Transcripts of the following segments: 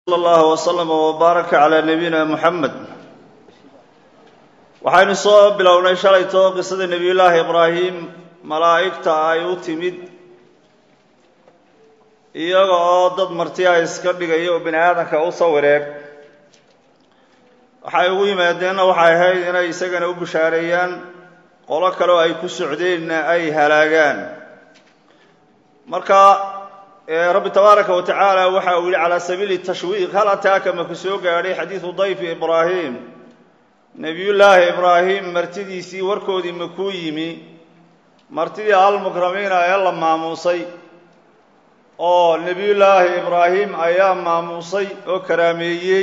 allah wslama wbaaraka calaa nabiyina muxamed waxaynu soo bilownay shalayto qisada nebiyullaahi ibraahim malaa'igta ay u timid iyaga oo dad martiya iska dhigaya oo bini aadamka u sawireeg waxay ugu yimaadeenna waxay ahayd inay isagana u bushaareeyaan qolo kale oo ay ku socdeenna ay halaagaan marka rabbi tabaaraka wa tacaala waxa uu yihi calaa sabiili tashwiiq hal ataaka maku soo gaadhay xadiidu dayfi ibraahim nebiyullaahi ibraahim martidiisii warkoodii makuu yimi martidii almukramiina ee la maamuusay oo nebiyullaahi ibraahim ayaa maamuusay oo karaameeyey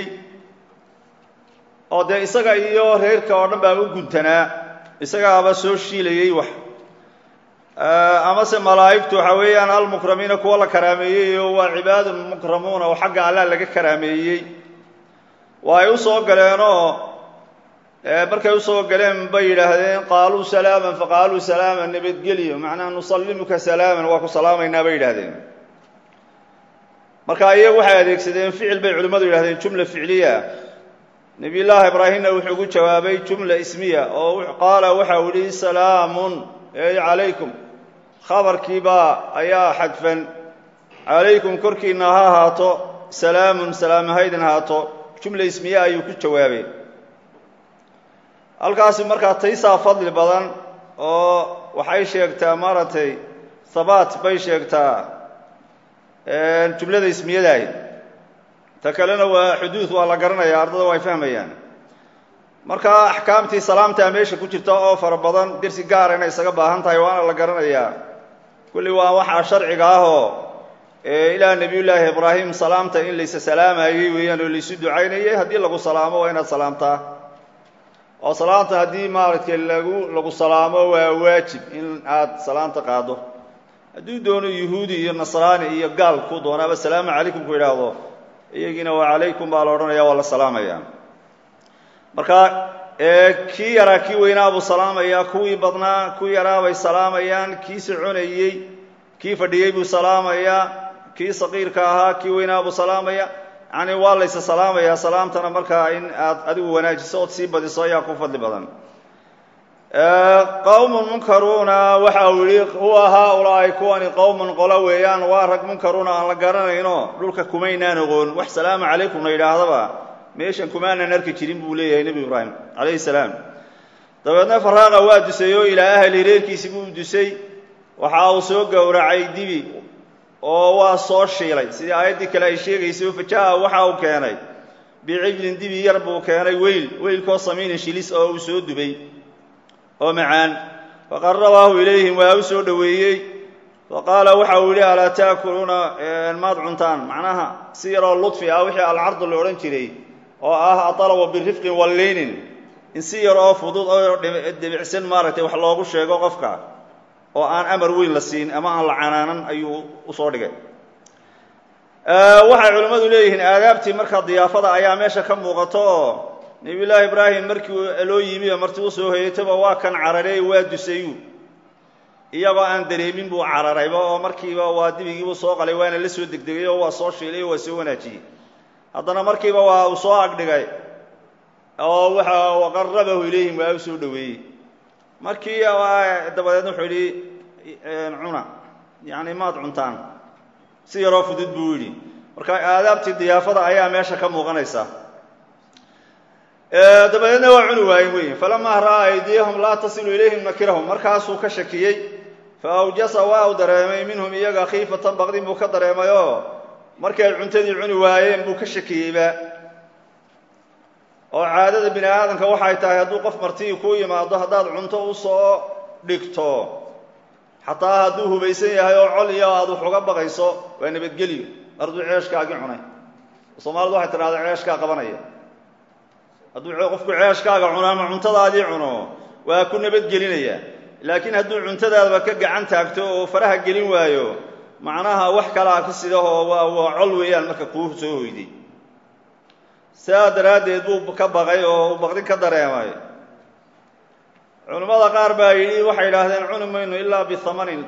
oo dee isaga iyo reerka oo dhan baa u guntanaa isagaaba soo shiilayey wax amase malaa'igtu waxa weeyaan almukramiina kuwa la karaameeyey oo waa cibaadun mukramuuna oo xagga allah laga karaameeyey waa ay u soo galeenoo markay usoo galeen bay yidhaahdeen qaaluu salaaman faqaaluu salaaman nabadgelyo macnaha nusallimuka salaaman waa ku salaamaynaa bay yidhahdeen marka iyagu waxay adeegsadeen ficil bay culimmadu yidhahdeen jumla ficliya nebiyullaahi ibraahimna wuxuu ugu jawaabay jumla ismiya oo qaala waxa uu yihi salaamun ey calaykum khabarkiibaa ayaa xadfan calaykum korkiina ha ahaato salaamun salaamahaydin ahaato jumla ismiye ayuu ku jawaabay halkaasi markaa taysaa fadli badan oo waxay sheegtaa maaragtay habaat bay sheegtaa jumlada ismiyadaah ta kalena waa xuduud waa la garanaya ardada way fahmayaan marka axkaamtii salaamtaa meesha ku jirta oo fara badan dersi gaara inay isaga baahan tahay waana la garanayaa kulli waa waxaa sharciga ahoo ilaa nebiyullaahi ibraahim salaamta in laysa salaamayey weeyaan oo laysu ducaynayay haddii lagu salaamo waa inaad salaamtaa oo salaamta haddii maaragtay lagu lagu salaamo waa waajib in aad salaamta qaado hadduu doono yuhuudi iyo nasraani iyo gaal ku doonaaba salaamu calaykum ku yidhaahdo iyagiina waa calaykum baa la odhanaya waa la salaamaya marka kii yaraa kii weynaa buu salaamayaa kuwii badnaa kuwii yaraa bay salaamayaan kii soconayey kii fadhiyey buu salaamayaa kii saqiirka ahaa kii weynaa buu salaamaya yacni waa laysa salaamayaa salaamtana markaa in aad adigu wanaajiso ood sii badiso ayaa ku fadli badan qowmun munkaruuna waxa uu yihi huwa haaulaa'i kuwani qowmun qolo weeyaan waa rag munkaruuna aan la garanayno dhulka kumaynaan ogoon wax salaamu calaykumna yidhaahdaba meeshan kumaanan arki jirin buu leeyahay nebi ibraahim calayhi salaam dabeedna faraaqa waa dusay oo ilaa ahli reerkiisi buu dusay waxa uu soo gowracay dibi oo waa soo shiilay sidii aayaddii kale ay sheegaysay fajaha waxa uu keenay bicijlin dibi yar buu keenay weyl weylkoo samiinin shilis oo uu soo dubay oo macaan faqarabaahu ilayhim waa u soo dhoweeyey faqaala waxa uu yihi alaa taakuluuna maad cuntaan macnaha si yaroo ludfi ah wixii alcardu la odhan jiray oo ah aطalaba birifqin walleynin in si yar oo fudud oo debicsan maaragtay wax loogu sheego qofka oo aan amar weyn la siin ama aan la canaanan ayuu usoo dhigay waxay culimmadu leeyihiin aadaabtii markaa diyaafada ayaa meesha ka muuqato oo nebiyullaahi ibraahim markii loo yimi oo marti usoo hoyataba waa kan cararay waa dusayu iyagoo aan dareemin buu cararayba oo markiiba waa dibigiibuu soo qalay waana la soo degdegay oo waa soo shiilay oo waa soo wanaajiyey haddana markiiba waa uu soo agdhigay oo waxa waqarabahu ilayhim waa u soo dhoweeyey markii dabadeedna wuxuu yidhi cuna yacni maad cuntaan si yaroo fudud buu yidhi marka aadaabtii diyaafada ayaa meesha ka muuqanaysa dabadeedna waa cuni waayen wey falamaa ra'aa aydiyahum laa tasilu ilayhim nakirahum markaasuu ka shakiyey fa awjasa waa uu dareemay minhum iyaga khiifatan baqdin buu ka dareemay oo markii ay cuntadii cuni waayeen buu ka shakiyeyba oo caadada bini aadamka waxay tahay hadduu qof martii kuu yimaado haddaad cunto usoo dhigto xataa hadduu hubaysan yahay oo col iyo aad wax uga baqayso waa nabadgelyo arduu ceeshkaagii cunay soomaalidu waxay tidhahdaa ceeshkaa qabanaya hadduu qofku ceeshkaaga cuno ama cuntadaadii cuno waa ku nabadgelinaya laakiin hadduu cuntadaadaba ka gacan taagto oo faraha gelin waayo macnaha wax kalaa ka sidahoo waa waa col weeyaan marka kuu soo hoyday sidaa daraaddeed buu ka baqay oo uu baqdin ka dareemay culimmada qaar baa yidhi waxay yidhaahdeen cuni mayno ilaa bihamanin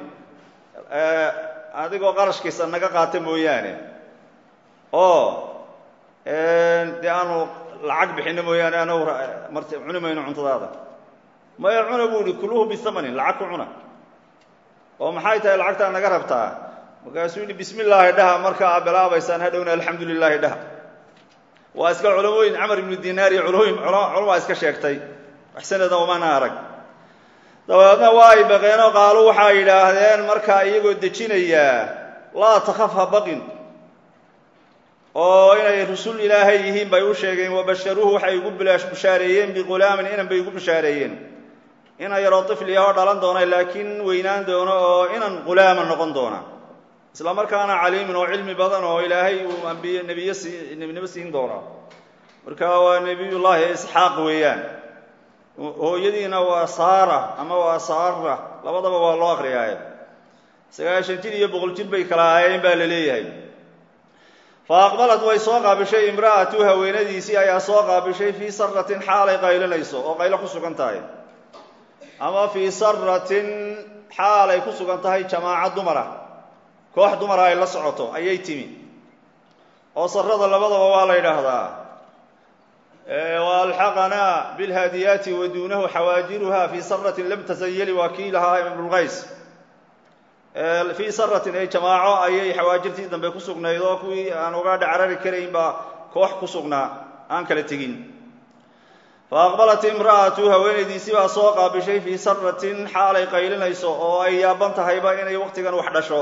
adigoo qarashkiisa naga qaata mooyaane oo dee aanu lacag bixinno mooyaane anagu mart cuni mayno cuntadaada maya cuna buu ihi kuluhu bisamanin lacag ku cuna oo maxay tahay lacagtaa naga rabtaa markaasuu yidhi bismi illaahi dhaha markaa a bilaabaysaan hadhowna alxamdu lilaahi dhaha waa iska culamooyin camar ibnu dinaar iyo culooyin culamaa iska sheegtay wax sanada umana arag dabeedna waa ay baqeenoo qaalu waxay yidhaahdeen markaa iyagoo dejinayaa laa takhaf ha baqin oo inay rusul ilaahay yihiin bay u sheegeen wabasharuuhu waxay ugu bushaareeyeen biqulaamin inan bay ugu bushaareeyeen inan yaroo tifliya oo dhalan doona laakiin weynaan doono oo inan qulaama noqon doona isla markaana caliimin oo cilmi badan oo ilaahay uu ambiye nebiye sii nebinimo siin doona marka waa nebiyullaahi isxaaq weeyaan hooyadiina waa saara ama waa saara labadaba waa loo akriyaaye sagaashan jir iyo boqol jir bay kala ahaayeen baa la leeyahay fa aqbalad way soo qaabishay imra'atu haweenadiisii ayaa soo qaabishay fii saratin xaalay qaylinayso oo qaylo ku sugan tahay ama fii saratin xaalay ku sugan tahay jamaaca dumara koox dumara ay la socoto ayay timi oo sarada labadaba waa la yidhaahdaa walxaqanaa bilhaadiyaati wa duunahu xawaajiruha fii saratin lam tasayali waa kii lahaa ibnulqays fii saratin ay jamaaco ayay xawaajirtii dambe ku sugnayd oo kuwii aan uga dhacarari karayn baa koox ku sugnaa aan kala tegin fa aqbalat imra'atu haweenaydiisii baa soo qaabishay fii saratin xaalay qaylinayso oo ay yaaban tahayba inay waqtigan wax dhasho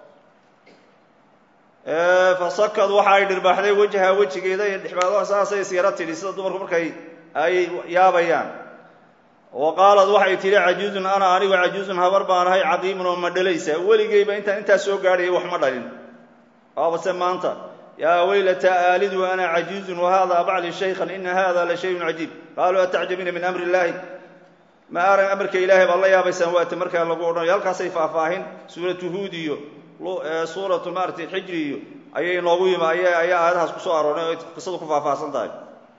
fasakad waxa ay dhirbaaxday wejha wejigeeda iyo dhexbaadaha saasay isyaro tidhi sida dumarku markay ay yaabayaan wa qaalad waxay tidhi cajuuzun ana anigu cajuuzun habar baan ahay caqiimun oo ma dhalaysa weligeyba intaan intaas soo gaadhaya wax ma dhalin waabase maanta yaa weylata aalidu ana cajuuzun wahada bacli shaykhan ina hada la shayun cajiib qaaluu atacjabiina min amri illaahi ma aran amarka ilaahay baad la yaabaysaan waata markaa lagu odhanayo halkaasay faahfaahin suuratu huud iyo suuratu maaragtay xijri iyo ayay noogu yimi ayaa aayadahaas kusoo arooray oo qisadu ku faahfaahsan tahay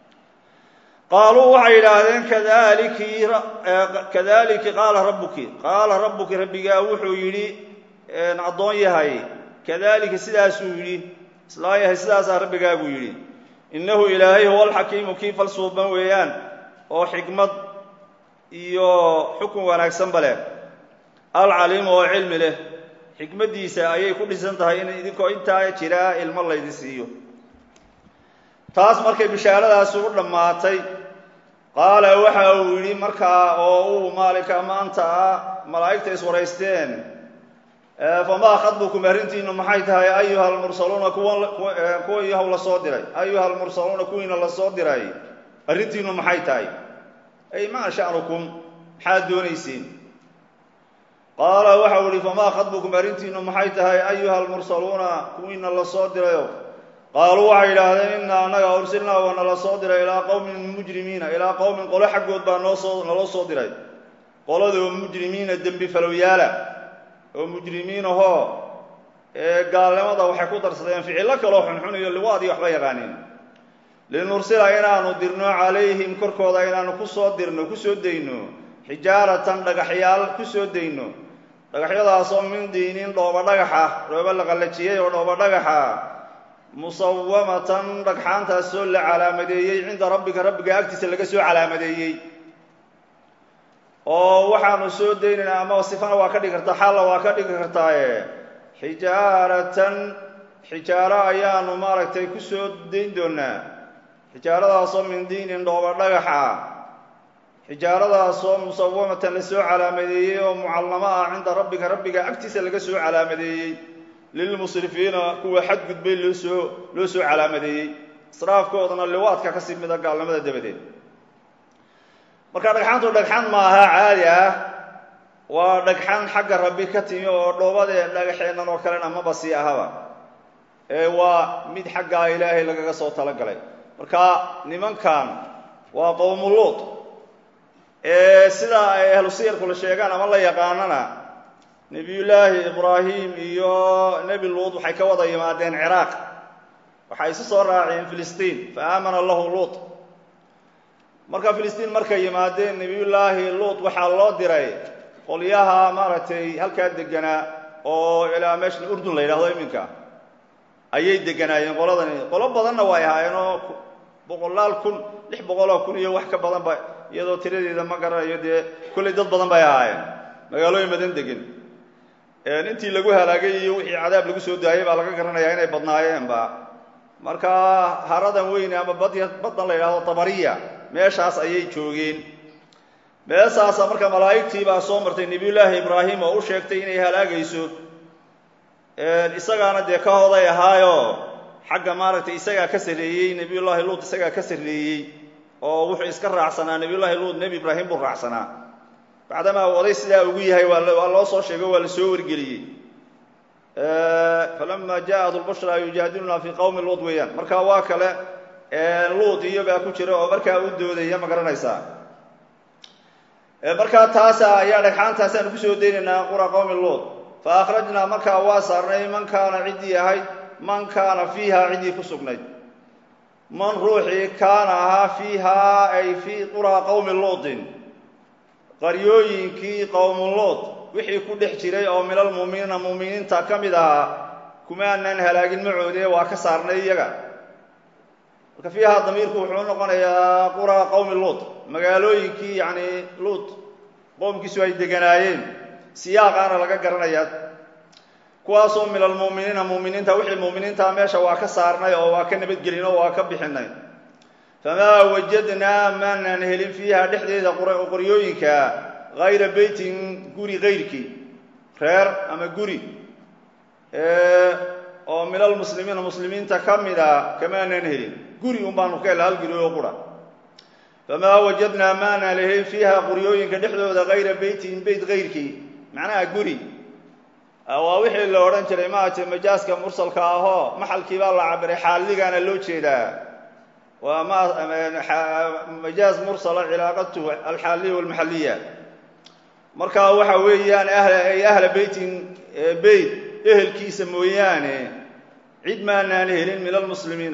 qaaluu waxay yidhaahdeen kadaliki kadaliki qaala rabbuki qaala rabbuki rabbigaa wuxuu yidhi addoon yahay kadalika sidaasuu yidhi islaa yahay sidaasaa rabbigaabuu yidhi innahu ilaahay huwa alxakiimu kii falsuuban weeyaan oo xikmad iyo xukun wanaagsanba leh alcaliimu oo cilmi leh xikmaddiisa ayay ku dhisan tahay in idinkoo intaa jiraa ilmo laydin siiyo taas markay bishaaradaasi u dhammaatay qaala waxa uu yidhi markaa oo uu maalinka maanta ah malaa'igta iswaraysteen famaa khadbukum arrintiinu maxay tahay ayuha almursaluuna kuwa yahow la soo diray ayuha almursaluuna kuwiina la soo diray arrintiinu maxay tahay ay maa sha'nukum maxaad doonayseen qaala waxau ihi famaa khadbukum arrintiinu maxay tahay ayuha almursaluuna kuwiina la soo dirayo qaaluu waxay yidhaahdeen innaa annaga ursilnaa waa nala soo diray ilaa qowmin mujrimiina ilaa qowmin qolo xaggood baa noosoo naloo soo diray qoladoo mujrimiina dembi falowyaala oo mujrimiinahoo ee gaalnimada waxay ku darsadeen ficillo kaloo xunxun iyo liwaadii waxba yaqaaniin linursila inaanu dirno calayhim korkooda inaanu kusoo dirno kusoo dayno xijaaratan dhagaxyaal kusoo dayno dhagaxyadaasoo min diinin dhooba dhagaxa dhooba la qallajiyey oo dhooba dhagaxa musawamatan dhagxaantaasoo la calaamadeeyey cinda rabbika rabbiga agtiisa laga soo calaamadeeyey oo waxaanu soo daynaynaa ama sifana waa ka dhigi kartaa xaalla waa ka dhigi kartaaye xijaaratan xijaaro ayaanu maaragtay ku soo dayn doonaa xijaaradaasoo min diinin dhooba dhagaxa xijaaradaasoo musawamatan la soo calaamadeeyey oo mucallamo ah cinda rabbika rabbiga agtiisa laga soo calaamadeeyey lilmusrifiina kuwa xadgudbay loo soo loo soo calaamadeeyey israafkoodana liwaadka kasii mida gaalnimada dabadeed marka dhagxaantu dhagxan maaha caadi ah waa dhagxan xagga rabbi ka timi oo dhoobadee dhagaxeennan oo kalena maba sii ahaba ee waa mid xaggaa ilaahay lagaga soo talagalay marka nimankan waa qowmuluud ee sidaa ay ahlu siyarkula sheegaan ama la yaqaanana nebiyullaahi ibraahim iyo nebi luud waxay ka wada yimaadeen ciraaq waxay isu soo raaceen filistiin fa aamana lahu luut marka filistiin markay yimaadeen nebiyullaahi luut waxaa loo diray qolyaha maaragtay halkaa deganaa oo ilaa meesha urdun la yidhahdo iminka ayay deganaayeen qoladani qolo badanna way ahaayeen oo boqolaal kun lix boqoloo kun iyo wax ka badan ba iyadoo tiradeeda ma garanayo dee kollay dad badan bay ahaayeen magaalooyin badan degan intii lagu halaagay iyo wixii cadaab lagu soo daayay baa laga garanayaa inay badnaayeenba marka haradan weyne ama bad baddan la yidhahdo tabariya meeshaas ayay joogeen meesaasa marka malaa'igtii baa soo martay nebiyullaahi ibraahim oo u sheegtay inay halaagayso isagaana dee ka hoday ahaayo xagga maaragtay isagaa ka sarreeyey nebiyullaahi luud isagaa ka sarreeyey oo wuxuu iska raacsanaa nebiyullaahi luud nebi ibraahim buu raacsanaa bacdamaa uu oday sidaa ugu yahay waa loo soo sheego waa la soo wargeliyey falama jaaءat lbushra yujaadiluna fi qowmi luud weeyaan marka waa kale luud iyo baa ku jira oo markaa u doodaya ma garanaysaa markaa taasa ayaa dhagxaantaasaan kusoo deynaynaa qura qowmi luud fa akhrajnaa markaa waa saarnay man kaana ciddii ahayd man kaana fiiha ciddii ku sugnayd man ruuxii kaana ahaa fiihaa ay fii quraa qowmi luudin qaryooyinkii qowmu luud wixii ku dhex jiray oo minal muuminiina muuminiinta ka mid ahaa kumaanan halaagin macoodee waa ka saarnay iyaga marka fiihaa damiirku wuxuu noqonayaa quraa qowmi luud magaalooyinkii yacni luud qowmkiisu ay deganaayeen siyaaqaana laga garanayaa kuwaasoo min almuuminiina muuminiinta wixii muuminiinta meesha waa ka saarnay oo waa ka nabadgelin oo waa ka bixinay famaa wajadnaa maanan helin fiiha dhexdeeda qoryooyinka hayra beytin guri kayrkii reer ama guri oo min almuslimiina muslimiinta ka mida kamaanan helin guri un baanu ka hela hal guri oo qura famaa wajadnaa maanan helin fiiha qoryooyinka dhexdooda hayra beytin beyt kayrkii macnaha guri waa wixii la odhan jiray maate majaaska mursalka ahoo maxalkii baa la cabiray xaalligaana loo jeedaa waa majaaz mursala cilaaqatuhu alxaaliya walmaxaliya marka waxa weeyaan ay ahla beytin beyt ehelkiisa mooyaane cid maanaan helin min almuslimiina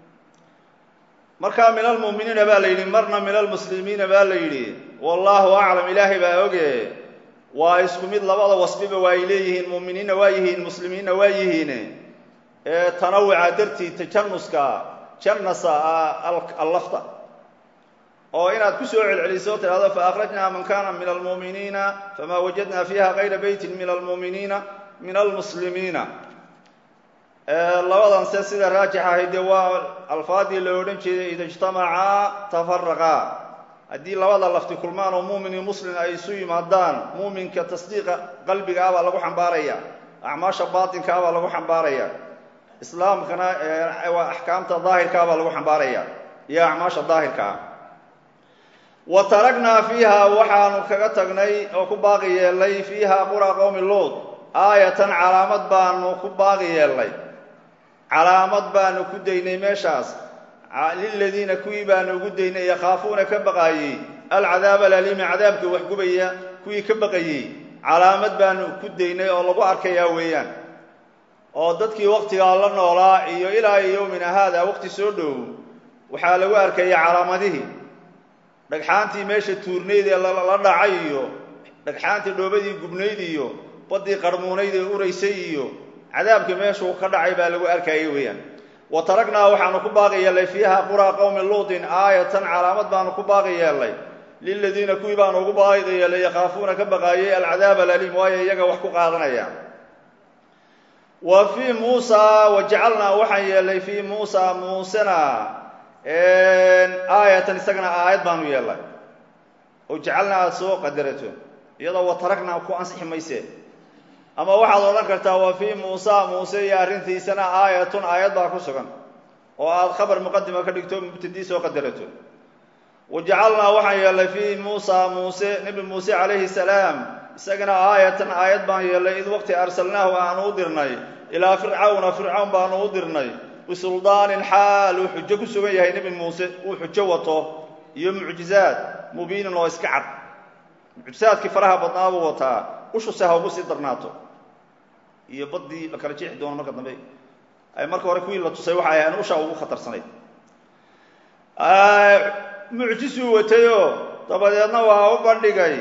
marka min almu'miniina baa la yidhi marna min almuslimiina baa la yidhi wallaahu aclam ilaahay baa oge waa isku mid labada wasfiba waa ay leeyihiin mu'miniinna waa yihiin muslimiinna waa yihiin ee tanawuca dartii tajanuska janasa allafta oo inaad ku soo celceliso tidhahdo faakhrajnaa man kana min almu'miniina famaa wajadna fiiha kayra beytin min almu'miniina min almuslimiina labadan se sida raajix ahayd dee waa alfaadii la odhan jeeday ida ijtamacaa tafaraqaa haddii labada lafti kulmaan oo muumin iyo muslim ay isu yimaadaan muuminka tasdiiqa qalbiga ah baa lagu xambaaraya acmaasha baatinka ah baa lagu xambaaraya islaamkana axkaamta daahirkaa baa lagu xambaaraya iyo acmaasha daahirka ah wa taragnaa fiiha waxaanu kaga tagnay oo ku baaqi yeelnay fiiha qura qowmi luud aayatan calaamad baanu ku baaqi yeelnay calaamad baanu ku daynay meeshaas liladiina kuwii baanu ugu daynay yakhaafuuna ka baqaayey alcadaab alaliimi cadaabka waxgubaya kuwii ka baqayey calaamad baanu ku daynay oo lagu arkayaa weeyaan oo dadkii waktigaa la noolaa iyo ilaa yowmina haada waqti soo dhow waxaa lagu arkaya calaamadihii dhagxaantii meesha tuurnayd ee la dhacay iyo dhagxaantii dhoobadii gubnayd iyo baddii qarmuunayd ee uraysay iyo cadaabka meeshuu ka dhacay baa lagu arkayay weeyaan wa taragnaa waxaanu ku baaqi yeelnay fiiha quraa qowmi luudin aayatan calaamad baanu ku baaqi yeelnay liladiina kuwii baanu ugu baaqi yeelnay yakhaafuuna ka baqaayay alcadaab alaliim waayo iyaga wax ku qaadanaya wa fii muusa wajacalnaa waxaan yeelnay fii muusa muusena aayatan isagana aayad baanu yeelnay oo jacalnaa aada soo qadarato iyadoo wa taragnaa ku ansixi mayse ama waxaad odhan kartaa wa fii muusa muuse iyo arrintiisana aayatun aayad baa ku sugan oo aada khabar muqadima ka dhigto mubtadii soo qadarato wa jacalnaa waxaan yeelnay fii muusa muuse nebi muuse calayhi salaam isagana aayatan aayad baan yeelnay id waqti arsalnaahu aanu u dirnay ilaa fircawna fircawn baanu u dirnay bisuldaanin xaal uu xujo ku sugan yahay nebi muuse uu xujo wato iyo mucjizaad mubiinin oo iska cad mucjizaadkii faraha badnaa buu wataa ushuse ha ugu sii darnaato iyo baddii la kala jeexi doono marka dambe ay marka hore kuwii la tusay waxay ahayn ushaa ugu khatarsanayd mucjisuu watayoo dabadeedna waa u bandhigay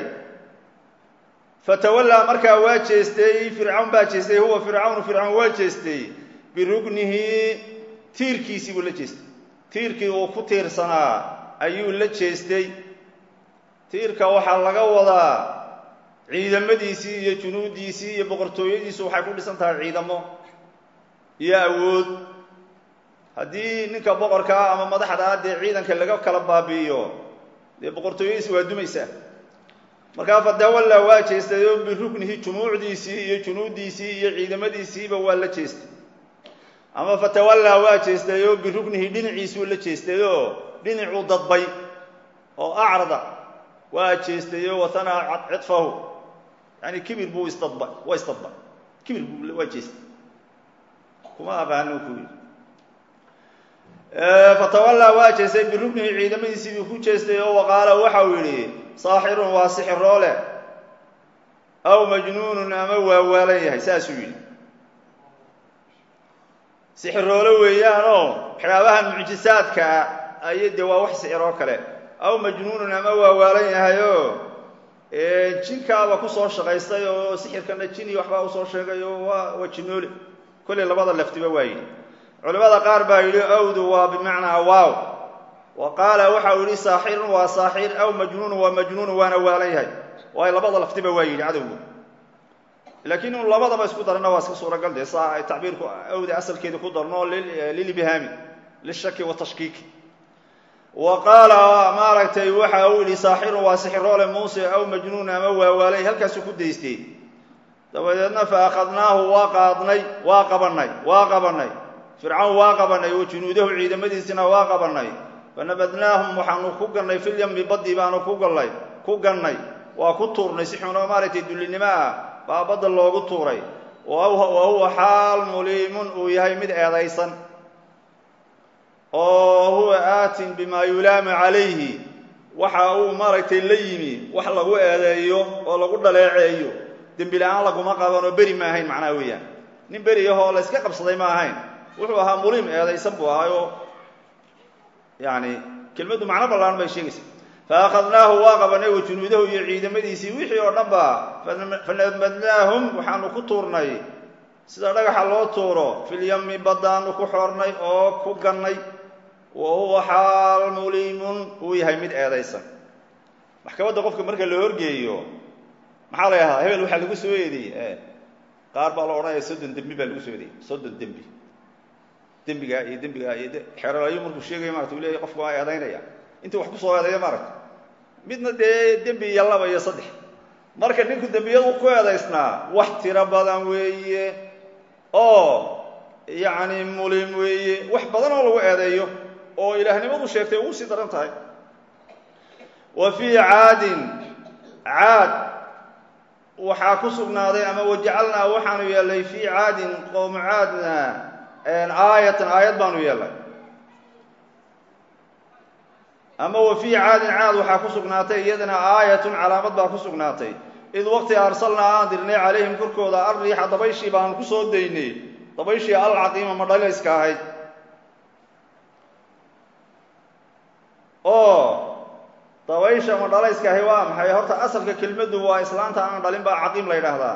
fatawallaa markaa waa jeestay fircawn baa jeestay huwa fircawnu fircawn waa jeestay birugnihi tiirkiisii buu la jeestay tiirkii uu ku tiirsanaa ayuu la jeestay tiirka waxaa laga wadaa ciidamadiisii iyo junuudiisii iyo boqortooyadiisu waxay ku dhisan tahay ciidamo iyo awood haddii ninka boqorka ah ama madaxda ah dee ciidanka laga kala baabi'iyo dee boqortooyadiisi waa dumaysaa markaa fadawalla waa jeestay oo birugnihi jumuucdiisii iyo junuudiisii iyo ciidamadiisiiba waa la jeestay ama fatawallaa waa jeestay oo birugnihi dhinaciisuu la jeestay oo dhinacuu dadbay oo acrada waa jeestay oo watanaa cidfahu yani kibir buu isdadba waa isdadba kibir buu waa jeestay kuma aqaano ku yidhi fatawallaa waa jeestay birugnihi ciidamadiisii buu ku jeestay oo waqaala waxau yidhi saaxirun waa sixiroole aw majnuunun ama waa waalan yahay saasuu yidhi sixiroole weeyaanoo waxyaabahan mucjisaadka ah ay dee waa wax sixiroo kale aw majnuunun ama waa waalan yahayoo jinkaaba kusoo shaqaystay oo sixirkana jini waxbaa usoo sheegay oo waa waa jinoole kolley labada laftiba waa yidhi culimmada qaar baa yidhi awdu waa bimacnaa waaw wa qaala waxau yidhi saaxirun waa saaxir aw majnuunun waa majnuunun waana waalan yahay waayo labada laftiba waa yidhi cadowgu laakiin inu labadaba isku darana waa iska suuragal dee saa ay tacbiirku awda asalkeeda ku darno lilibhaami lishaki watashkiiki wa qaala maaragtay waxa uu yidhi saaxirun waa sixiroole muuse aw majnuun ama waawaalay halkaasuu ku daystay dabadeedna fa akhadnaahu waa qaadnay waa qabanay waa qabanay fircawn waa qabanay wa junuudahu ciidamadiisina waa qabanay fanabadnaahum waxaanu ku gannay filyami badii baanu ku gallay ku gannay waa ku tuurnay si xunoo maaragtay dullinimo ah baa badda loogu tuuray wa huwa xaal muliimun uu yahay mid eedaysan oo huwa aatin bimaa yulaamu calayhi waxa uu maaragtay la yimi wax lagu eedeeyo oo lagu dhaleeceeyo dembi la-aan laguma qaban oo beri ma ahayn macnaha weeyaan nin beri ahoo la yska qabsaday ma ahayn wuxuu ahaa muliim eedaysan buu ahaayoo yani kelmaddu macno ballaan bay sheegaysa faأkhadnaahu waa qabanay wa junuudahu iyo ciidamadiisii wixii oo dhan ba fanabadnaahum waxaanu ku tuurnay sida dhagaxa loo tuuro filyami baddaanu ku xornay oo ku gannay wa huwa xaal muliimun uu yahay mid eedaysan maxkamadda qofka marka la horgeeyo maxaa la yahdaa hebel waxaa lagu soo eediyey qaar baa la odhanaya soddon dembi baa lagu soo eediyey soddon dembi dembigaa iyo dembigaa iyo xeeralayo markuu sheegaya marata u leeyahy qofka waa eedaynaya intuu wax kusoo eedeeya maaragta midna dee dembi iyo laba iyo saddex marka ninku dembiyadu ku eedaysnaa wax tiro badan weeye oo yacni mulim weeye wax badan oo lagu eedeeyo oo ilaahnimadu sheegtay ugu sii daran tahay wa fii caadin caad waxaa ku sugnaaday ama wajacalnaa waxaanu yeelnay fii caadin qowmu caadna aayatan aayad baanu yeelnay ama wa fii caadin caad waxaa ku sugnaatay iyadana aayatun calaamad baa ku sugnaatay id waqti arsalnaa aan dirnay calayhim korkooda alriixa dabayshii baanu ku soo daynay dabayshii alcaqiima madhalayska ahayd oo dabaysha madhalayska ahi waa maxay horta asalka kelmaddu waa islaanta aan dhalin baa caqiim la yidhaahdaa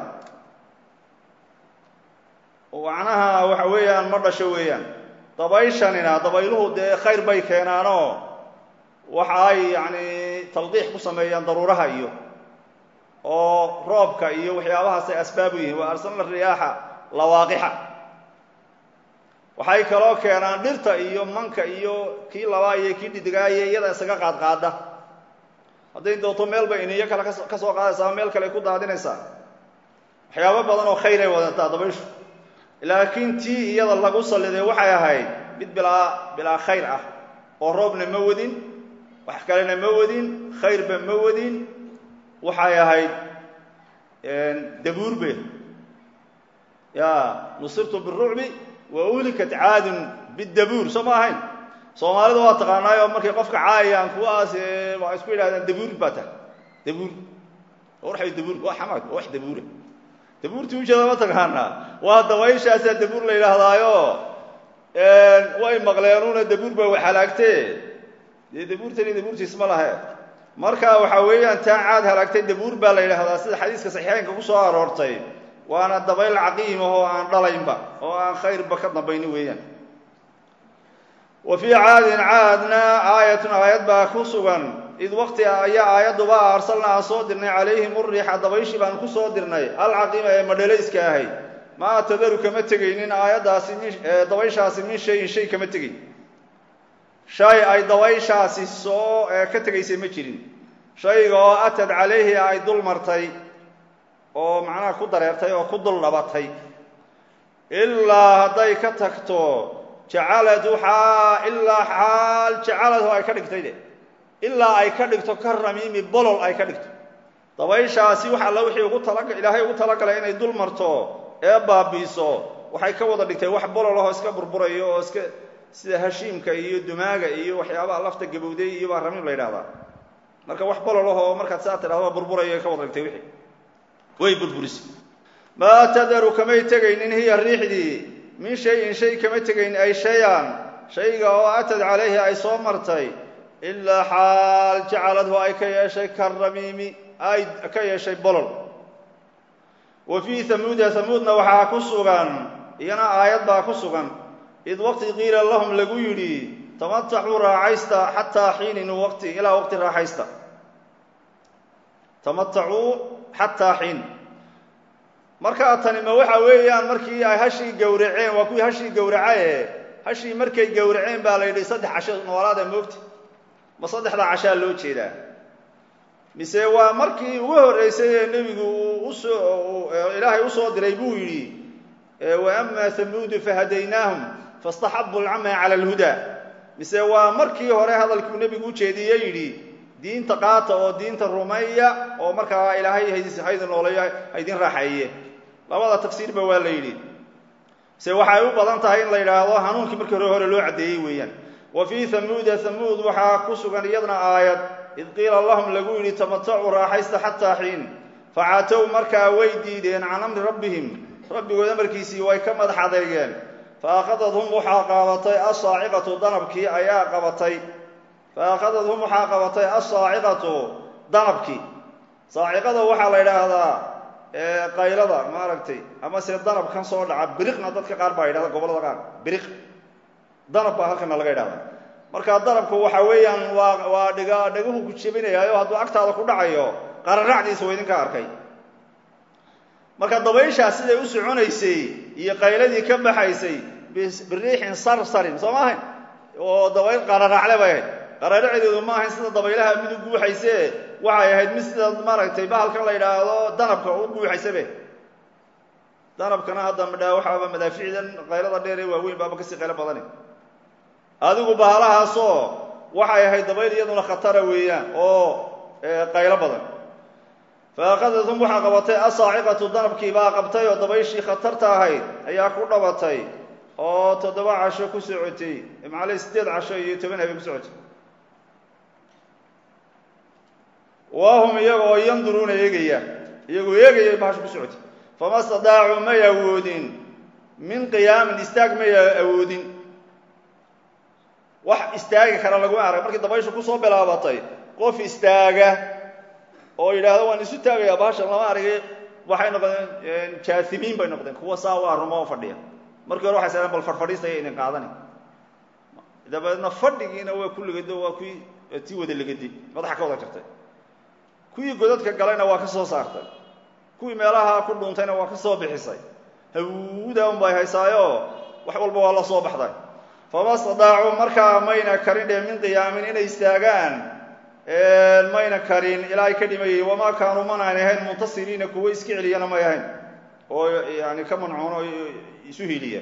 macnaha waxa weeyaan ma dhasho weeyaan dabayshanina dabayluhu dee khayr bay keenaanoo waxa ay yacni talqiix ku sameeyaan daruuraha iyo oo roobka iyo waxyaabahaasay asbaab u yihiin waa arsalna riyaaxa lawaaqixa waxay kaloo keenaan dhirta iyo manka iyo kii labaa iyo kii dhidigaaye iyada isaga qaadqaada hadday doonto meel bay iniyo kale ka soo qaadaysaa meel kale ay ku daadinaysaa waxyaabo badan oo khayr ay wadataa dabayshu laakiin tii iyada lagu salliday waxay ahayd mid bilaa bilaa khayr ah oo roobna ma wadin wax kalena ma wadin khayrba ma wadin waxay ahayd dabuurbe ya nusirtu birucbi wa uhlikat caadun bidabuur soo ma ahayn soomaalida waa taqaanaayo markay qofka caayayaan kuwaas waa isku yidhahdaan dabuur baa tahay dabuur warxay dabuur waa xamaad waa wax dabuura dabuurtii ujeeda ma taqaanaa waa dabayshaasaa dabuur la yidhaahdaayo way maqleenuna dabuur baa wax halaagtee dee dabuurtani dabuurtiis ma lahe marka waxa weeyaan taa caad halaagtay dabuur baa la yidhaahdaa sida xadiiska saxiixeynka ku soo aroortay waana dabayl caqiima oo aan dhalaynba oo aan khayrba ka dambayni weeyaan wa fii caadin caadna aayatun aayad baa ku sugan id waqti ayaa aayadduba arsalna aan soo dirnay calayhim uriixa dabayshii baan ku soo dirnay alcaqiima ee madhalayska ahayd maa tadaru kama tegaynin aayaddaasi min dabayshaasi min shayin shay kama tegayn shay ay dabayshaasi soo ka tegaysay ma jirin shayga oo atad calayhi ay dul martay oo macnaha ku dareertay oo ku dul dhabatay ilaa hadday ka tagto jacaladu xaa ilaa xaal jacaladu ay ka dhigtay de ilaa ay ka dhigto ka ramiimi bolol ay ka dhigto dabayshaasi wax alla wixii ugu tala ilaahay ugu talagalay inay dul marto ee baabiiso waxay ka wada dhigtay wax bolol ahoo iska burburayo oo iska sida hashiimka iyo dumaaga iyo waxyaabaha lafta gabowday iyo baa ramiim la yidhahdaa marka wax bolol ahoo markaad saa tidhahdo burburayo ka wada dhigtay wixii way burburisay maa tadaru kamay tegaynin hiya riixdii min shayin shay kama tegayn ay shay-an shayga oo atad calayhi ay soo martay ilaa xaal jacaladhu ay ka yeeshay karamiimi ay ka yeeshay bolol wa fii hamuuda hamuudna waxaa ku sugan iyana aayad baa ku sugan id waqti qiila lahum lagu yidhi tamataxuu raaxaysta xataa xiinin waqti ilaa waqti raaxaysta tamatacuu xataa xiin markaa tani ma waxa weeyaan markii ay hashii gowraceen waa kuwii hashii gowracaye hashii markay gowraceen baa la yidhi saddex casho noolaada moogta ma saddexda cashaa loo jeedaa mise waa markii ugu horreysay ee nebigu uu usoo ilaahay usoo diray buu yidhi wa ama hamuudu fahadaynaahum faاstaxabu alcama cala alhuda mise waa markii hore hadalkuu nebigu ujeediye yidhi diinta qaata oo diinta rumeeya oo markaa ilaahay haydin nooleeyo haydin raaxeeye labada tafsiirba waa la yidhi se waxay u badan tahay in la yidhaahdo hanuunkii markii hore hore loo caddeeyey weeyaan wa fii hamuuda hamuud waxaa ku sugan iyadna aayad id qiila lahum lagu yidhi tamatacuu raaxaysta xataa xiin facatow markaa way diideen can amri rabbihim rabbigood amarkiisii way ka madax adeegeen faakadadhum waxaa qaabatay asaaciqatu danabkii ayaa qabatay faakadadhum waxaa qabatay asaaciqatu danabkii saaciqada waxaa la yidhaahdaa qaylada maaragtay ama se danab kan soo dhaca biriqna dadka qaar baa yidhahda gobollada qaar biriq danab baa halkana laga yidhahda marka danabku waxa weeyaan waa waa dhiga dhagahu ku jebinayaayo hadduu agtaada ku dhacayo qararacdiisa waa idinka arkay marka dabayshaas siday u soconaysay iyo qayladii ka baxaysay biriixin sarsarin soo ma ahayn oo dabayl qararacle bay ahayd qararaceedeedu ma ahayn sida dabaylaha mid u guuxayse waxay ahayd mid sida maaragtay bahalkan la yidhaahdo danabka u guuxaysabe danabkana hadda midhaa waxaaba madaaficdan qaylada dheer ee waaweyn baaba kasii qaylo badani adigu bahalahaasoo waxay ahayd dabayl iyaduna khatara weeyaan oo qaylo badan faakadathum waxaa qabatay asaaciqatu danabkii baa qabtay oo dabayshii khatarta ahayd ayaa ku dhabatay oo toddoba casho ku socotay macale siddeed casho iyo toban habeen ku socotay wahum iyaga oo yanduruuna eegaya iyagoo eegaya bahasho ku socotay fama stadaacuu may awoodin min qiyaamin istaag may awoodin wax istaagi kara laguma arag markii dabayshu kusoo bilaabatay qof istaaga oo yidhaahdo waan isu taagayaa bahashan lama aragay waxay noqdeen jaasimiin bay noqdeen kuwa saa waa rumo fadhiya markii hore waxay saadeen bal farfadhiistaya idin qaadani dabeedna fadhigiina waa ku legado waa kuwii tii wada legadi madaxa ka wada jartay kuwii godadka galayna waa ka soo saartay kuwii meelaha ku dhuuntayna waa ka soo bixisay hawuda un bay haysaayo wax walba waa la soo baxday fama stadaacuu markaa mayna karin dhee min qiyaamin inay istaagaan mayna karin ilaa ay ka dhimayay wamaa kaanuu manaan ahayn muntasiriina kuwo iska celiyana may ahayn oo yani ka mancuun oo isu hiliya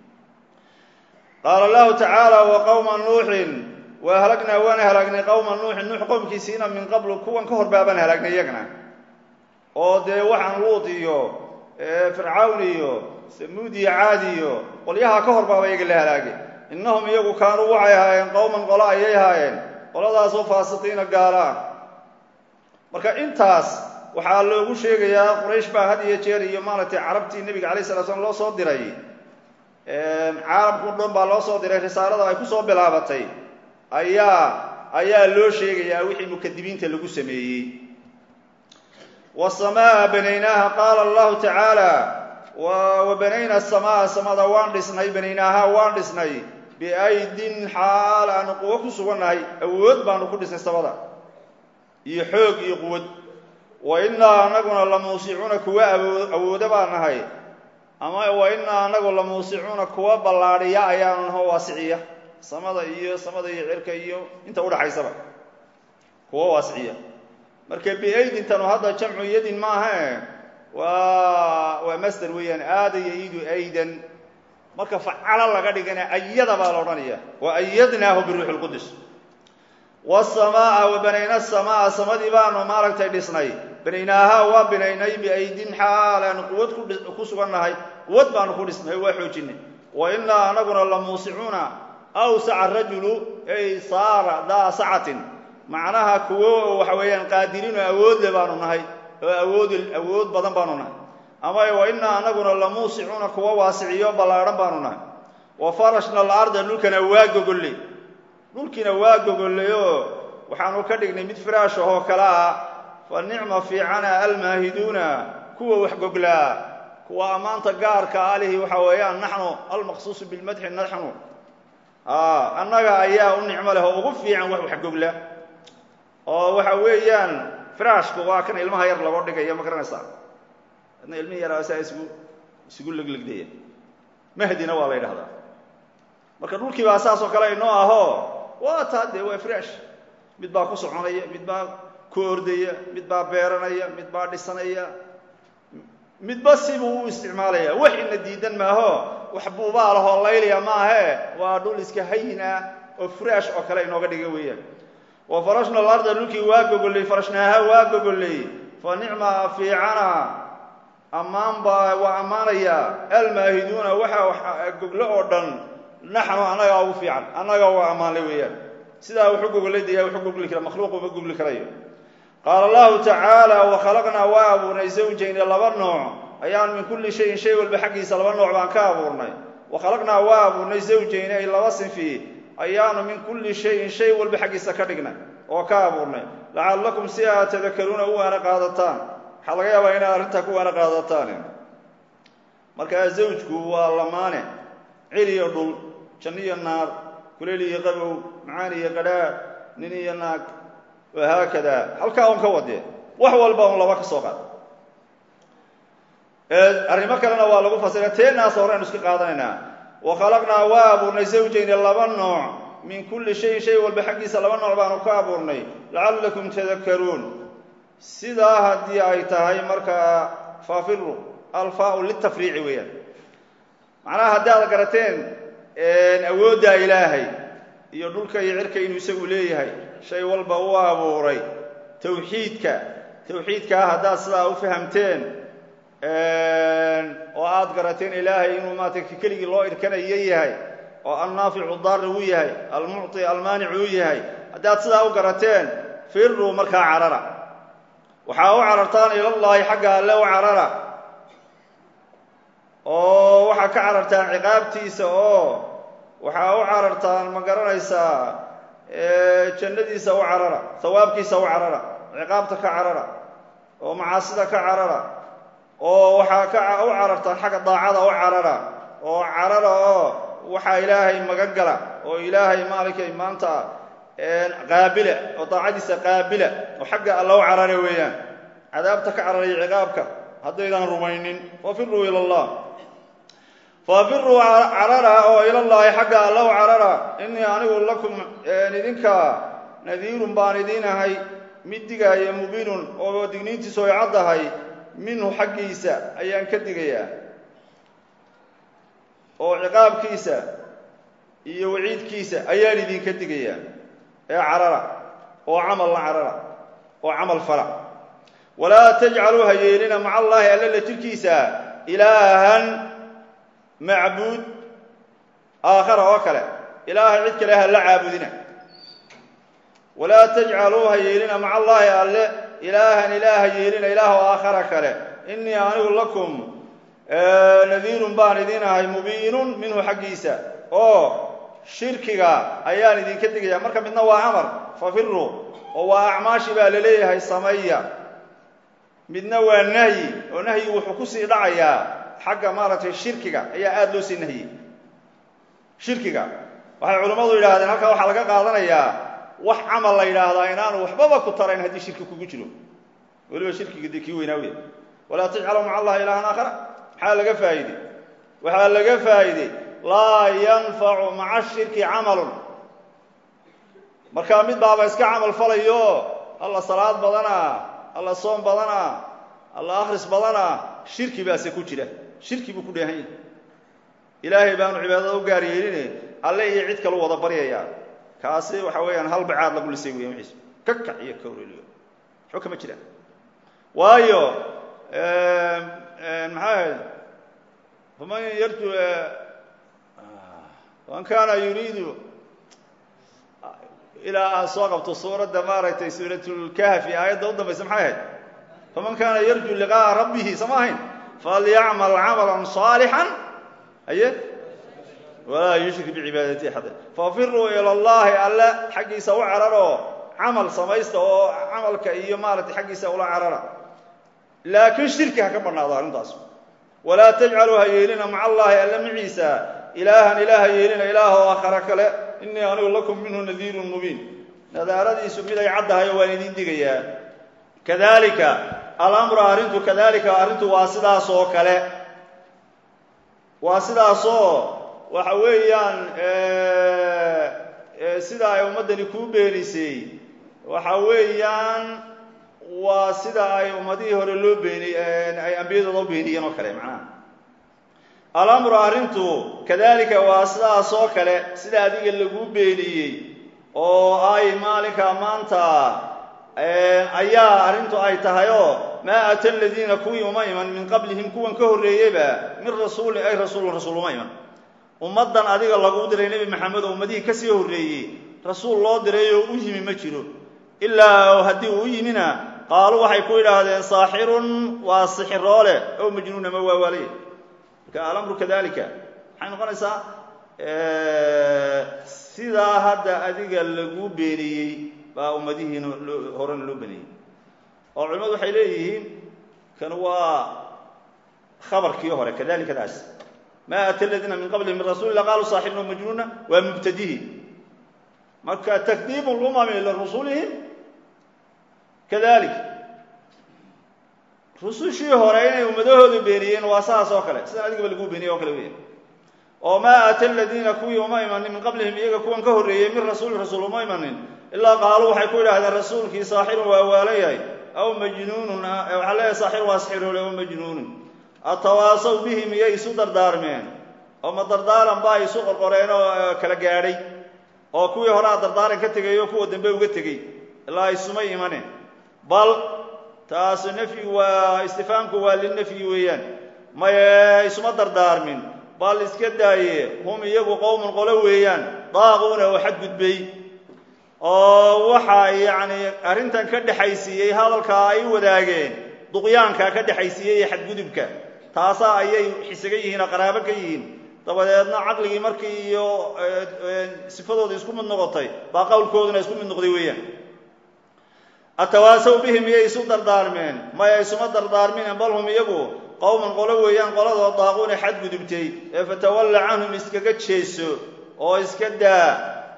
qaala allahu tacaala wa qowma nuuxin wa halagnaa waan halaagnay qowma nuuxin nuux qowmkiisiina min qablu kuwan ka hor baabaan halaagnay iyagana oo dee waxaan luud iyo fircawn iyo samuud iyo caad iyo qolyaha ka hor baaba iyaga la halaagay innahum iyagu kaanuu waxay ahaayeen qowman qolo ayay ahaayeen qoladaasoo faasiqiina gaala ah marka intaas waxaa loogu sheegayaa quraysh baa had iyo jeer iyo maaragtay carabtii nebiga alay sala slam loo soo diray caalamku dhan baa loo soo diray risaalada ay kusoo bilaabatay ayaa ayaa loo sheegayaa wixii mukadibiinta lagu sameeyey wasamaa banaynaaha qaala allahu tacaala wa banayna asamaa samada waan dhisnay banaynaaha waan dhisnay biaydin xaal aanu quwo ku sugannahay awood baanu ku dhisnay samada iyo xoog iyo quwad wa innaa anaguna la muusicuuna kuwa awooda baan nahay ama wa innaa anagu la muusicuuna kuwa ballaadhiya ayaanu naho waasiciya samada iyo samada iyo cirka iyo inta udhaxaysaba kuwa waasiciya marka biaydintanu hadda jamcu yadin maahae waa waa masder weeyaan aada yaidu aydan marka facalo laga dhigana ayada baa la odhanaya wa ayadnaahu biruuxi lqudus wasamaa wa banayna samaa samadii baanu maaragtay dhisnay banaynaaha waa binaynay biaydin xaal aanu quwad ku sugannahay quwad baanu ku dhisnay waa xoojinay wa innaa anaguna la muusicuuna awsaca rajulu ay saara daa sacatin macnaha kuwo waxa weeyaan qaadiriin oo awoodle baanu nahay oo awood awood badan baanu nahay ama wa innaa anaguna la muusicuuna kuwa waasiciyo ballaadhan baanu nahay wa farashna alarda dhulkana waa gogolley dhulkiina waa gogolleyoo waxaanu ka dhignay mid firaash ahoo kale ah fa nicma fiicana almaahiduuna kuwa wax goglaa kuwa ammaanta gaarka alihi waxa weeyaan naxnu almaqsuusu bilmadxi naxnu annaga ayaa u nicmo leh oo ugu fiican wax wax gogla oo waxa weeyaan firaashku waa kan ilmaha yar lago dhigaya ma garanaysaa adna ilmihi yaraa saa isugu isugu leglegdaya mahdina waa la yidhahdaa marka dhulkii baa saas oo kale inoo ahoo waa taa dee waa firaash mid baa ku soconaya mid baa ku ordaya mid baa beeranaya mid baa dhisanaya midba sibuu u isticmaalaya wax ina diidan maaho wax buubaa lahoo laylaya maahe waa dhul iska hayina oo firaash oo kale inooga dhiga weeyaan wa farashna alarda dhulkii waa gogolley farashnaaha waa gogolley fa nicma fiicana ammaan baa waa ammaanaya almaahiduuna waxa goglo oo dhan naxnu annagaa ugu fiican annaga waa ammaanlay weeyaan sidaa wuxu gogollay daya wuxuu gogli kara makhluuqu ma gogli karayo qaala allahu tacaala wakhalaqnaa waa abuurnay zawjayni laba nooc ayaan min kulli shayin shay walba xaggiisa laba nooc baan ka abuurnay wakhalaqnaa waa abuurnay zawjayni ay laba sinfi ayaanu min kulli shayin shay walba xaggiisa ka dhignay oo ka abuurnay lacallakum si aad tadakaruuna u waana qaadataan waxaa laga yaabaa inaad arrintaa ku waana qaadataan markaa zawjku waa lamaane cil iyo dhul janno iyo naar kuleyl iyo qabow macaan iyo qadhaadh nin iyo naag wahaakada halkaa un ka wadee wax walba un laba ka soo qaad arrimo kalena waa lagu fasira teenaas horeynu iska qaadanaynaa wakhalaqnaa waa abuurnay zawjayni laba nooc min kulli shayin shay walba xaggiisa laba nooc baanu ka abuurnay lacallakum tadakaruun sidaa haddii ay tahay markaa faafiru alfaau litafriici weeyaan macnaha haddii aad garateen awooddaa ilaahay iyo dhulka iyo cirka inuu isagu leeyahay shay walba u abuuray tawxiidka tawxiidkaa haddaad sidaa u fahamteen oo aad garateen ilaahay inuu maarata keligii loo irkanayo yahay oo alnaaficu daari uu yahay almucطi almaanicu uu yahay haddaad sidaa u garateen firuu markaa carara waxaa u carartaan ilallaahi xagga alle u carara oo waxaa ka carartaan ciqaabtiisa oo waxaa u carartaan ma garanaysaa jannadiisa u carara hawaabkiisa u carara ciqaabta ka carara oo macaasida ka carara oo waxaa ka u carartaan xagga daacada u carara oo carara oo waxaa ilaahay magan gala oo ilaahay maalinkay maanta qaabila oo daacadiisa qaabila oo xagga alla u carara weeyaan cadaabta ka cararaya ciqaabka haddaydan rumaynin fafiruu ila allah fafiruu carara oo ilallaahi xagga alla u carara innii anigu lakum idinka nadiirun baan idiin ahay mid digaaya mubiinun oo digniintiisu ay caddahay minhu xaggiisa ayaan ka digayaa oo ciqaabkiisa iyo waciidkiisa ayaan idinka digayaa ee carara oo camal la carara oo camal fala walaa tajcaluu ha yeelina maca allaahi alla la jirkiisa ilaahan macbuud aakhara oo kale ilaaha cid kale ha la caabudina walaa tajcaluu ha yeelina maca allaahi alle ilaahan ilaaha yeelina ilaah aakhara kale innii anigu lakum nadiirun baan idiin ahay mubiinun minhu xaggiisa oo shirkiga ayaan idinka digaya marka midna waa amar fafiruu oo waa acmaashi baa la leeyahay samaya midna waa nahyi oo nahyigu wuxuu kusii dhacayaa xagga maaragtay shirkiga ayaa aada loo sii nahyey shirkiga waxay culammadu yidhaahdeen halkaa waxaa laga qaadanayaa wax camal la yidhaahdaa inaanu waxbaba ku tarayn haddii shirki kugu jiro weliba shirkiga dee kii weynaa wey walaa tajcaluu maca allahi ilaahan aakhara maxaa laga faa'iidey waxaa laga faa'iidey laa yanfacu maca shirki camalun markaa mid baaba iska camal falayo alla salaad badana alla soom badana alla akhris badana shirki baase ku jira shirki buu ku dheehan yahay ilaahay baanu cibaadada u gaar yeeline alle iyo cid kalu wada baryayaa kaasi waxa weeyaan hal bacaad lagu lisay weya wixiis ka kac iyo kawreliyo waxba kama jiraan waayo maxaa ahayd faman yarju man kana yuriidu ilaa aan soo qabto suuradda maaragtay suuratlkahfi aayadda u dambaysa maxay ahayd faman kana yarju liqa'a rabbihi sama ahayn falyacmal camala صaalixا aye walaa yushrik bicibaadati axada fafiruu ila allahi alle xaggiisa u cararoo camal samaysta oo camalka iyo maaragtay xaggiisa ula carara laakiin shirki ha ka bannaado arrintaas walaa tajcaluu ha yeelina maca allaahi alle maciisa ilaahan ilaah ha yeelina ilaahoo aakhara kale innii anigu lakum minhu nadiirun mubiin nadaaradiisu mid ay caddahay oo waan idiin digayaa kadalika alamru arrintu kadalika arrintu waa sidaas oo kale waa sidaasoo waxa weeyaan sida ay ummaddani kuu beenisay waxa weeyaan waa sida ay ummadihii hore loo beeni ay ambiyadooda u beeniyeen oo kale macnaha alamru arrintu kadalika waa sidaas oo kale sida adiga laguu beeniyey oo ay maalinka maanta ayaa arrintu ay tahayoo maa ata aladiina kuwii uma iman min qablihim kuwan ka horreeyeyba min rasuulin ay rasuulun rasuul uma iman ummaddan adiga lagu diray nebi maxamed oo ummadihii kasii horreeyey rasuul loo diray oo u yimi ma jiro ilaa haddii uu u yimina qaaluu waxay ku yidhaahdeen saaxirun waa sixiroole ow majnuun ama waa waalaya marka alamru kadalika maxay noqonaysaa sidaa hadda adiga lagu beeniyey baa ummadihiina horena loo beeniyey oo culimadu waxay leeyihiin kan waa khabarkii hore kadalikadaas ma ata aladiina min qablihim min rasuuli illa qaaluu saaxirun o majnuuna waa mubtadihi marka takdiibu lumami lirusulihim kadalik rusushii hore inay ummadahoodu beeniyeen waa saas oo kale sidan adigaba lagu beeniyey oo kale weya oo maa aata aladiina kuwii uma imanin min qablihim iyaga kuwan ka horreeyey min rasuulin rasuul uma imanin ilaa qaaluu waxay ku yidhahdeen rasuulkii saaxirun waa waalan yahay aw majnuunun waxaa leeyahay saaxirun waa sixiroole aw majnuunun atawaasaw bihi miyay isu dardaarmeen oo ma dardaaran baa isu qorqoreen oo kala gaadhay oo kuwii horaa dardaaran ka tegay oo kuwa dambe uga tegey ilaa isumay imaneen bal taas nafyi waa istifaamku waa linafyi weeyaan maye isuma dardaarmin bal iska daaye hum iyagu qowmun qolo weeyaan daaquuna oo xadgudbay oo waxaa yacni arrintan ka dhexaysiiyey hadalkaa ay wadaageen duqyaanka ka dhexaysiiyey iyo xadgudubka taasaa ayay xisaga yihiin oo qaraabo ka yihiin dabadeedna caqligii markii iyo sifadooda isku mid noqotay baa qowlkooduna isku mid noqday weeyaan atawaasaw bihim miyay isu dardaarmeen maya isuma dardaarmine bal hum iyagu qowman qolo weeyaan qoladoo daaquuna xadgudubtay ee fatawalla canhum iskaga jeeso oo iska daa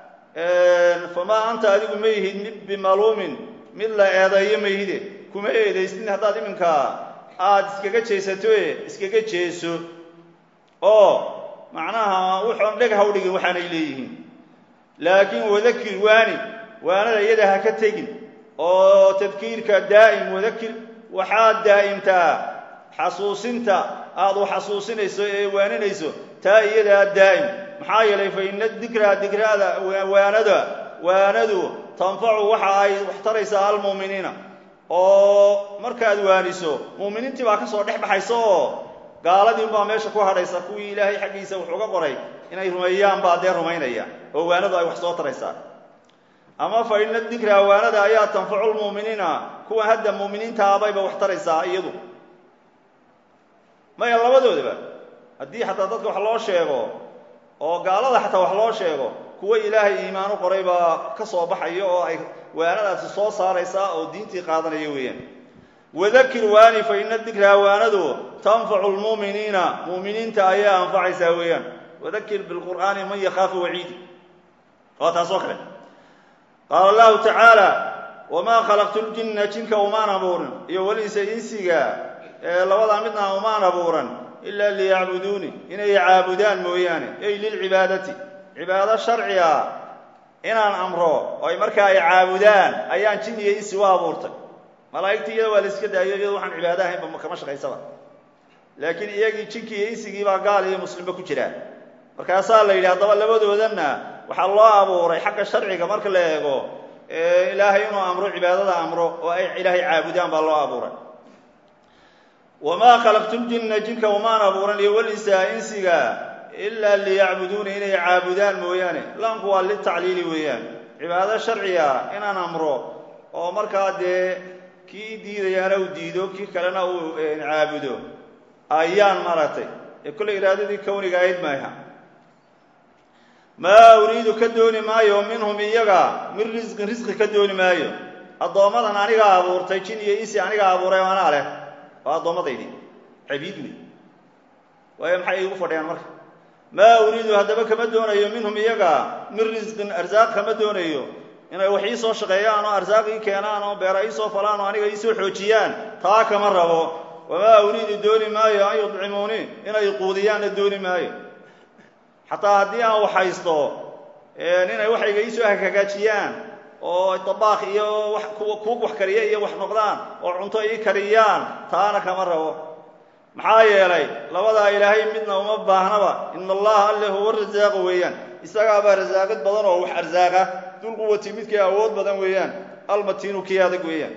famaa anta adigu ma yihid mid bimaluumin mid la eedeeyo ma yihide kuma eedaysnin haddaad iminkaa aada iskaga jeesatoe iskaga jeeso oo macnaha wuxoon dheg ha u dhigin waxaanay leeyihiin laakiin wadakir waani waanada iyada ha ka tegin oo tadkiirka daa'im wadakir waxaad daa'imtaa xasuusinta aada u xasuusinayso ee waaninayso taa iyadaa daa'im maxaa yeelay fa ina dikraa dikraada waanada waanadu tanfacu waxa ay wax taraysaa almu'miniina oo markaad waaniso mu'miniintii baa ka soo dhex baxaysa oo gaaladii unbaa meesha ku hadhaysa kuwii ilaahay xaggiisa wax uga qoray inay rumeeyaan baa dee rumaynaya oo waanadu ay wax soo taraysaa ama fa ina dikra waanada ayaa tanfacu lmu'miniina kuwa hadda mu'miniintaabayba wax taraysaa iyadu maya labadoodaba haddii xataa dadka wax loo sheego oo gaalada xataa wax loo sheego kuwa ilaahay iimaan u qoray baa ka soo baxaya oo ay waanadaasi soo saaraysaa oo diintii qaadanaya weeyaan wadakir waani fa ina dikraa waanadu tanfacu lmu'miniina mu'miniinta ayaa anfacaysaa weeyaan wadakir bilqur'aani man yakhaafu waciidi waa taas oo kale qaala allahu tacaala wamaa khalaqtu ljinna jinka umaan abuurin iyo walinsa insiga ee labadaa midna umaan abuuran ilaa liyacbuduuni inay caabudaan mooyaane ey lilcibaadati cibaado sharciga inaan amro oy markaa ay caabudaan ayaan jin iyo insi u abuurtay malaa'igtii iyada waa la iska daayo iyado waxaan cibaado ahaynba kama shaqaysaba laakiin iyagii jinkii iyo insigii baa gaal iyo muslimba ku jiraan markaasaa la yidhi haddaba labadoodanna waxaa loo abuuray xagga sharciga marka la eego ilaahay inuu amro cibaadada amro oo ay ilaahay caabudaan baa loo abuuray wamaa khalaqtu ljinna jinka umaan abuuran iyo walinsaa insiga ilaa liyacbuduuna inay caabudaan mooyaane laamku waa litacliili weeyaan cibaado sharciga inaan amro oo markaa dee kii diidayaana uu diido kii kalena uu caabudo ayaan maaragtay ee kolley iraadadii kowniga ahayd maaha maa uriidu ka dooni maayo minhum iyaga min risqin risqi ka dooni maayo addoommadan anigaa abuurtay jin iyo insi anigaa abuuray oo anaa leh waa addoommadaydi cabiid wey waayo maxay igu fadhiyaan marka maa uriidu haddaba kama doonayo minhum iyaga min risqin arsaaq kama doonayo inay wax ii soo shaqeeyaan oo arsaaq ii keenaan oo beera ii soo falaan oo aniga ii soo xoojiyaan taa kama rabo wamaa uriidu dooni maayo an yudcimuuni inay quudiyaanna dooni maayo xataa haddii aan wax haysto inay waxayga ii soo hagaajiyaan oo dabaaq iyo kuug wax kariya iyo wax noqdaan oo cunto ii kariyaan taana kama rabo maxaa yeelay labadaa ilaahay midna uma baahnaba ina allaha alle huwa rasaaqu weeyaan isagaabaa rasaaqid badan oo wax arsaaqa dulquwati midkii awood badan weeyaan almatiinu kii adag weeyaan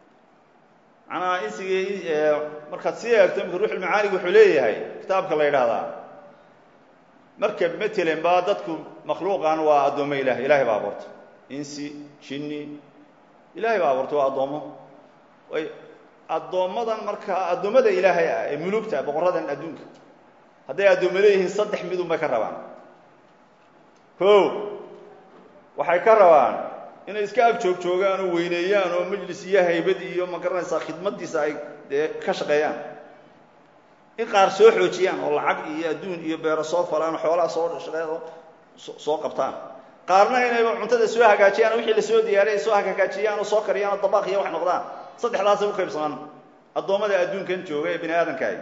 manaa insigii markaad sii eegto imika ruuxulmacaanig wuxuu leeyahay kitaabka la yidhaahdaa marka matalan baa dadku makhluuqan waa addoommo ilahay ilahay baa abuurtay insi jinni ilahay baa abuurtay waa addoommo way addoommadan markaa addoommada ilaahay ah ee mulugta boqoradan adduunka hadday addoommo leeyihiin saddex midun bay ka rabaan ko waxay ka rabaan inay iska ag joog joogaan oo weyneeyaan oo majlis iyo haybad iyo ma garanaysaa khidmadiisa ay dee ka shaqeeyaan in qaar soo xoojiyaan oo lacag iyo adduun iyo beero soo falaan oo xoolaha soo shaqeeya oo soo qabtaan qaarna inayba cuntada soo hagaajiyaan wixii la soo diyaariy ay soo hagaajiyaan oo soo kariyaan oo dabaaq iyo wax noqdaan saddexdaasay u qaybsamaan addoommada adduunkan jooga ee bini aadamkaay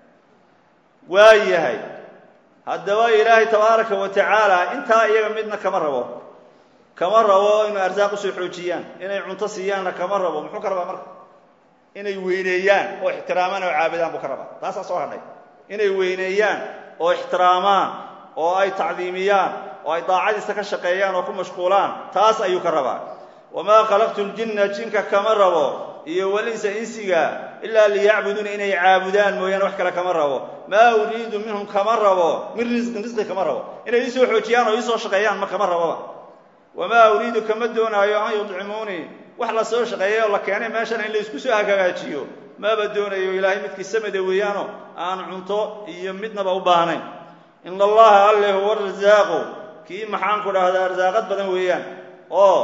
waa yahay haddaba ilaahay tabaaraka wa tacaala intaa iyaga midna kama rabo kama rabo inay arsaaq usoo xoojiyaan inay cunto siiyaanna kama rabo muxuu ka rabaa marka inay weyneeyaan oo ixtiraamaan oo caabudaan buu ka rabaa taasaa soo hadhay inay weyneeyaan oo ixtiraamaan oo ay tacdiimiyaan oo ay daacadiisa ka shaqeeyaan oo ku mashquulaan taas ayuu ka rabaa wamaa khalaqtu ljinna jinka kama rabo iyo walinsa insiga ilaa liyacbuduuna inay caabudaan mooyaane wax kale kama rabo maa uriidu minhum kama rabo min risqin risqi kama rabo inay iisoo xoojiyaan oo iisoo shaqeeyaan ma kama raboba wamaa uriidu kama doonaayo an yudcimuunii wax la soo shaqeeyay oo la keenay meeshan in la isku soo hagaajiyo maba doonayo ilaahay midkii samada weeyaano aan cunto iyo midnaba u baahnayn ina allaha alle huwa rasaaqu kii maxaanku dhahdaa arsaaqad badan weeyaan oo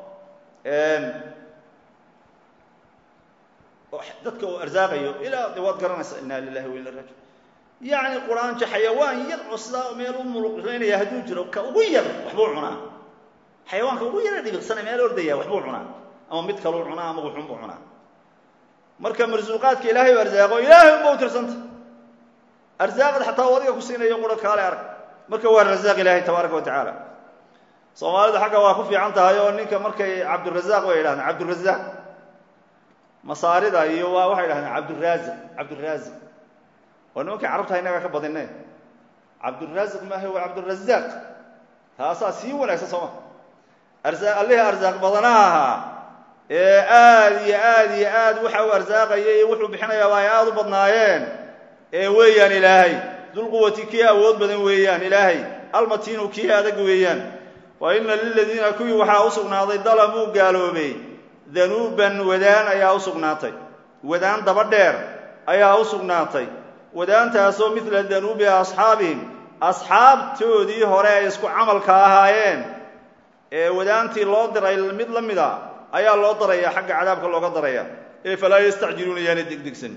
dadka uu arsaaqayo ilaa de waad garanaysaa inna lilahi wa ina raji yacni quraanjo xayawaan yar oo sidaa meel u muluqlaynaya hadduu jiro ka ugu yar waxbuu cunaa xayawaanka ugu yara dhibiqsana meel ordaya waxbuu cunaa ama mid kaluu cunaa ama wuxun buu cunaa marka marsuuqaadka ilaahay u arsaaqo ilaahay unba u tirsanta arsaaqad xataa u adiga ku siinayo qura kaale arag marka waa rasaaq ilaahay tabaaraka wa tacaala soomaalidu xagga waa ku fiican tahay oo ninka markay cabdurasaaq bay yidhahdeen cabdurasaaq masaarida iyo waa waxay dhahdeen cabduraaziq cabduraaziq oo nimankii carabta innaga ka badine cabduraasiq maaha waa cabdurasaaq taasaa sii wanaagsan sooma arsaa allihii arsaaq badanaha ahaa ee aad iyo aad iyo aad waxa uu arsaaqaya iyo wuxuu bixinayaaba ay aada u badnaayeen ee weeyaan ilaahay dulquwati kii awood badan weeyaan ilaahay almatiinu kii adag weeyaan wa ina liladiina kuwii waxaa u sugnaaday dalamuu gaaloobay danuuban wadaan ayaa u sugnaatay wadaan daba dheer ayaa u sugnaatay wadaantaasoo midla danuubi asxaabihim asxaabtoodii hore ay isku camalka ahaayeen ee wadaantii loo diray mid la mida ayaa loo daraya xagga cadaabka looga daraya ee falaa yastacjiluuna yaana degdegsan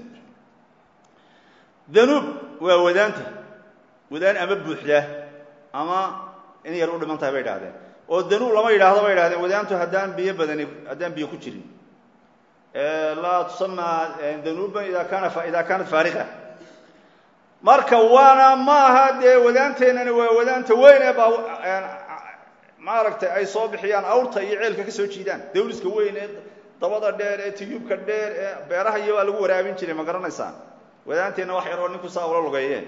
danuub waa wadaanta wadaan ama buuxda ama in yar u dhiman tahay bay idhahdeen oo danuub lama yidhaahdo bay idhahdeen wadaantu haddaan biyo badani haddaan biyo ku jirin laa tusama danuuban ida kaana idaa kaanat faariqa marka waana ma aha dee wadaanteennani waa wadaanta weyn ee baa maaragtay ay soo bixiyaan awrta iyo ceelka ka soo jiidaan dawliska weyn ee dabada dheer ee tiyuubka dheer ee beeraha iyo waa lagu waraabin jiray ma garanaysaan wadaanteenna wax yar oo ninku saa ula lugeeyeen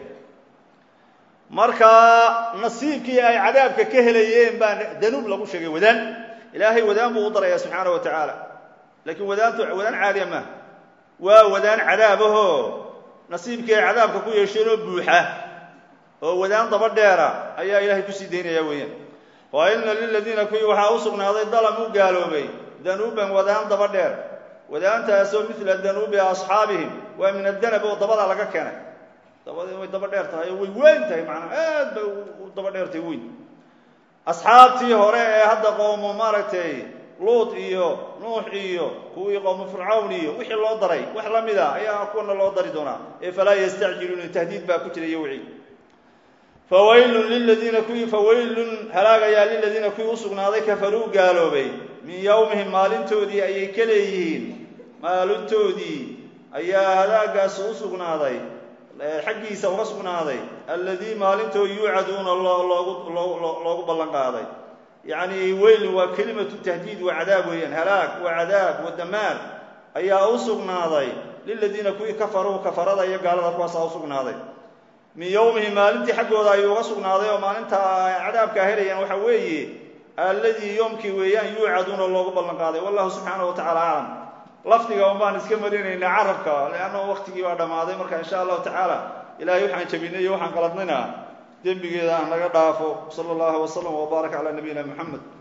marka nasiibkii ay cadaabka ka helayeen baa danuub lagu sheegay wadaan ilaahay wadaan buu u daraya subxaana wa tacaala laakiin wadaantu wadaan caadiya maaha waa wadaan cadaabahoo nasiibkii ay cadaabka ku yeesheenoo buuxa oo wadaan daba dheera ayaa ilaahay kusii daynaya weeyaan wa ina liladiina kuwii waxaa u sugnaaday dalam u gaaloobay danuuban wadaan daba dheer wadaantaasoo mila danuubi asxaabihim waa min adanab oo dabada laga keenay dabadii way daba dheer tahay oo way weyn tahay macnaa aad bay u daba dheertahay weyn asxaabtii hore ee hadda qowmo maaragtay luut iyo nuux iyo kuwii qowmo fircawn iyo wixii loo daray wax la mid a ayaa kuwana loo dari doonaa ee falaa yastacjiluuna tahdiid baa ku jira iyo wixii fawaylun liladiina kuwii fawaylun halaagayaa liladiina kuwii u sugnaaday kafaruu gaaloobay min yowmihim maalintoodii ayay ka leeyihiin maalintoodii ayaa halaagaasi u sugnaaday xaggiisa uga sugnaaday alladii maalintoo yuucaduuna loogu ballan qaaday yacni weylin waa kelimatu tahdiid waa cadaab weeyaan halaag waa cadaab waa damaar ayaa u sugnaaday liladiina kuwii kafaruu kafarada iyo gaalada kuwaasaa u sugnaaday min yowmihi maalintii xaggooda ayuu uga sugnaaday oo maalinta cadaabkaa helayaan waxaa weeye alladii yoomkii weeyaan yuucaduuna loogu ballan qaaday wallahu subxaana wa tacala aclam lafdiga un baan iska marinaynaa carabka leanna waktigii baa dhammaaday marka insha allahu tacaala ilaahay waxaan jabinay iyo waxaan qaladnayna dembigeeda aan naga dhaafo sala allahu wasalam wbaarak calaa nabiyina moxamed